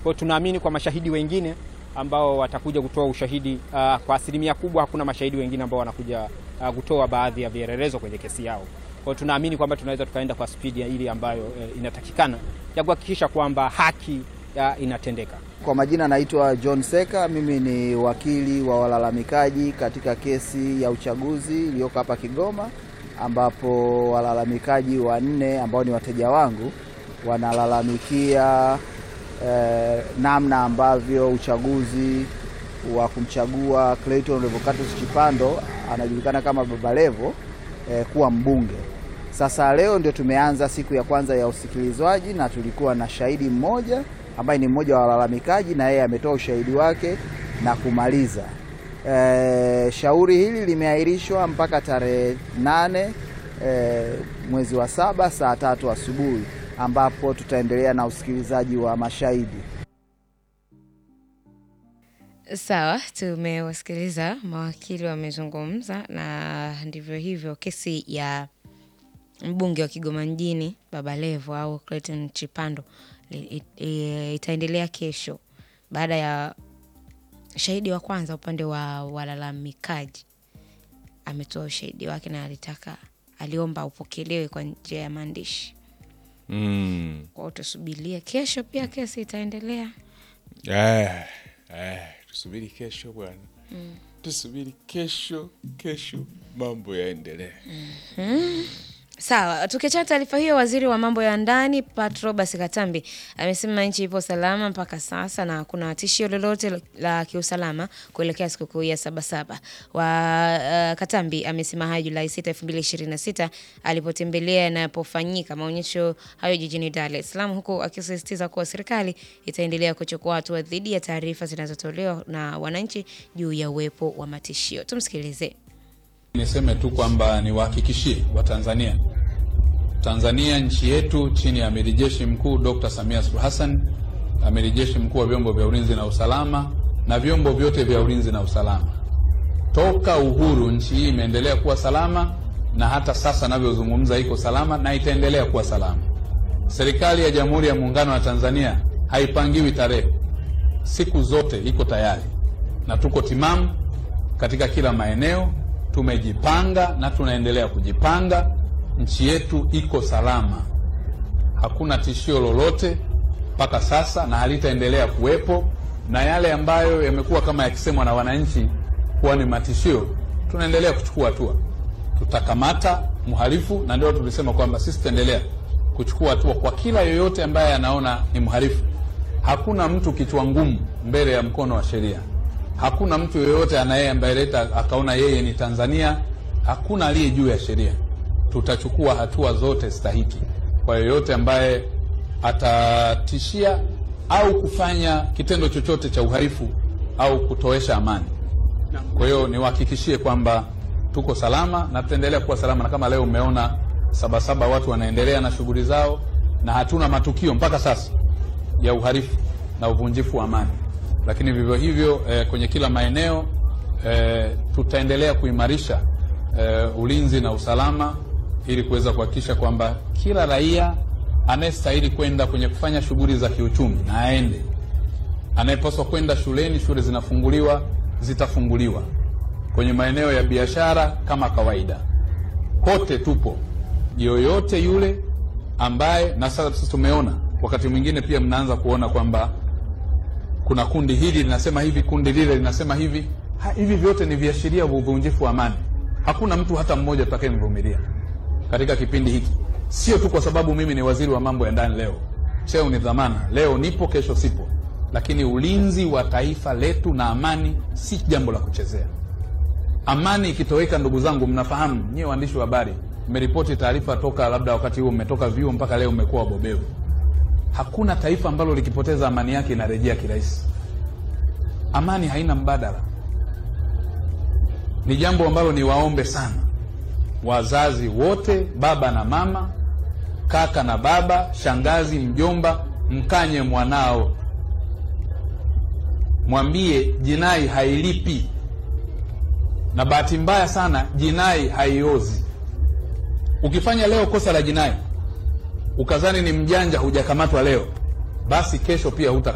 Kwa tunaamini kwa mashahidi wengine ambao watakuja kutoa ushahidi uh, kwa asilimia kubwa hakuna mashahidi wengine ambao wanakuja uh, kutoa baadhi ya vielelezo kwenye kesi yao. Kwa tunaamini kwamba tunaweza tukaenda kwa spidi ya ile ambayo uh, inatakikana ya kuhakikisha kwamba haki uh, inatendeka. Kwa majina naitwa John Seka, mimi ni wakili wa walalamikaji katika kesi ya uchaguzi iliyoko hapa Kigoma, ambapo walalamikaji wanne ambao ni wateja wangu wanalalamikia eh, namna ambavyo uchaguzi wa kumchagua Clayton Revocatus Chipando anajulikana kama Baba Levo eh, kuwa mbunge. Sasa leo ndio tumeanza siku ya kwanza ya usikilizwaji na tulikuwa na shahidi mmoja ambaye ni mmoja wa walalamikaji na yeye ametoa ushahidi wake na kumaliza. E, shauri hili limeahirishwa mpaka tarehe nane e, mwezi wa saba saa tatu asubuhi ambapo tutaendelea na usikilizaji wa mashahidi. Sawa, tumewasikiliza mawakili wamezungumza, na ndivyo hivyo kesi ya mbunge wa Kigoma mjini Baba Levo au Clayton Chipando itaendelea kesho baada ya shahidi wa kwanza upande wa walalamikaji ametoa ushahidi wake na alitaka aliomba upokelewe kwa njia ya maandishi Mm. kwao. Tusubirie kesho, pia kesi itaendelea. Eh, eh, tusubiri kesho bwana, tusubiri kesho, kesho mambo yaendelee. Sawa, tukiachana taarifa hiyo, waziri wa mambo ya ndani Pat Robert Katambi amesema nchi ipo salama mpaka sasa na hakuna tishio lolote la kiusalama kuelekea sikukuu ya Sabasaba. Wa uh, Katambi amesema hayo Julai 6, 2026 alipotembelea yanapofanyika maonyesho hayo jijini Dar es Salaam, huku akisisitiza kuwa serikali itaendelea kuchukua hatua dhidi ya taarifa zinazotolewa na wananchi juu ya uwepo wa matishio. Tumsikilize. Niseme tu kwamba niwahakikishie Watanzania, Tanzania nchi yetu chini ya amiri jeshi mkuu Dr. Samia Suluhu Hassan, amiri jeshi mkuu wa vyombo vya ulinzi na usalama na vyombo vyote vya ulinzi na usalama, toka uhuru nchi hii imeendelea kuwa salama, na hata sasa navyozungumza iko salama na itaendelea kuwa salama. Serikali ya Jamhuri ya Muungano wa Tanzania haipangiwi tarehe, siku zote iko tayari na tuko timamu katika kila maeneo tumejipanga na tunaendelea kujipanga. Nchi yetu iko salama, hakuna tishio lolote mpaka sasa na halitaendelea kuwepo, na yale ambayo yamekuwa kama yakisemwa na wananchi kuwa ni matishio, tunaendelea kuchukua hatua. Tutakamata mhalifu, na ndio tulisema kwamba sisi tutaendelea kuchukua hatua kwa kila yoyote ambaye anaona ni mhalifu. Hakuna mtu kichwa ngumu mbele ya mkono wa sheria. Hakuna mtu yoyote anayeambeleta akaona yeye ni Tanzania. Hakuna aliye juu ya sheria. Tutachukua hatua zote stahiki kwa yoyote ambaye atatishia au kufanya kitendo chochote cha uhalifu au kutoesha amani. Kwa hiyo niwahakikishie kwamba tuko salama na tutaendelea kuwa salama, na kama leo umeona Sabasaba watu wanaendelea na shughuli zao, na hatuna matukio mpaka sasa ya uhalifu na uvunjifu wa amani lakini vivyo hivyo eh, kwenye kila maeneo eh, tutaendelea kuimarisha eh, ulinzi na usalama ili kuweza kuhakikisha kwamba kila raia anayestahili kwenda kwenye kufanya shughuli za kiuchumi na aende, anayepaswa kwenda shuleni, shule zinafunguliwa, zitafunguliwa, kwenye maeneo ya biashara kama kawaida, kote tupo. Yoyote yule ambaye, na sasa tumeona wakati mwingine pia mnaanza kuona kwamba kuna kundi hili linasema hivi, kundi lile linasema hivi. Ha, hivi vyote ni viashiria vya uvunjifu wa amani. Hakuna mtu hata mmoja tutakayemvumilia katika kipindi hiki, sio tu kwa sababu mimi ni waziri wa mambo ya ndani leo, cheo ni dhamana, leo nipo, kesho sipo, lakini ulinzi wa taifa letu na amani si jambo la kuchezea. Amani ikitoweka, ndugu zangu, mnafahamu nyie waandishi wa habari, mmeripoti taarifa toka labda wakati huo mmetoka vyuo mpaka leo mmekuwa wabobevu Hakuna taifa ambalo likipoteza amani yake inarejea kirahisi. Amani haina mbadala. Ni jambo ambalo ni waombe sana wazazi wote, baba na mama, kaka na baba, shangazi, mjomba, mkanye mwanao, mwambie jinai hailipi, na bahati mbaya sana jinai haiozi. Ukifanya leo kosa la jinai ukazani ni mjanja, hujakamatwa leo, basi kesho pia huta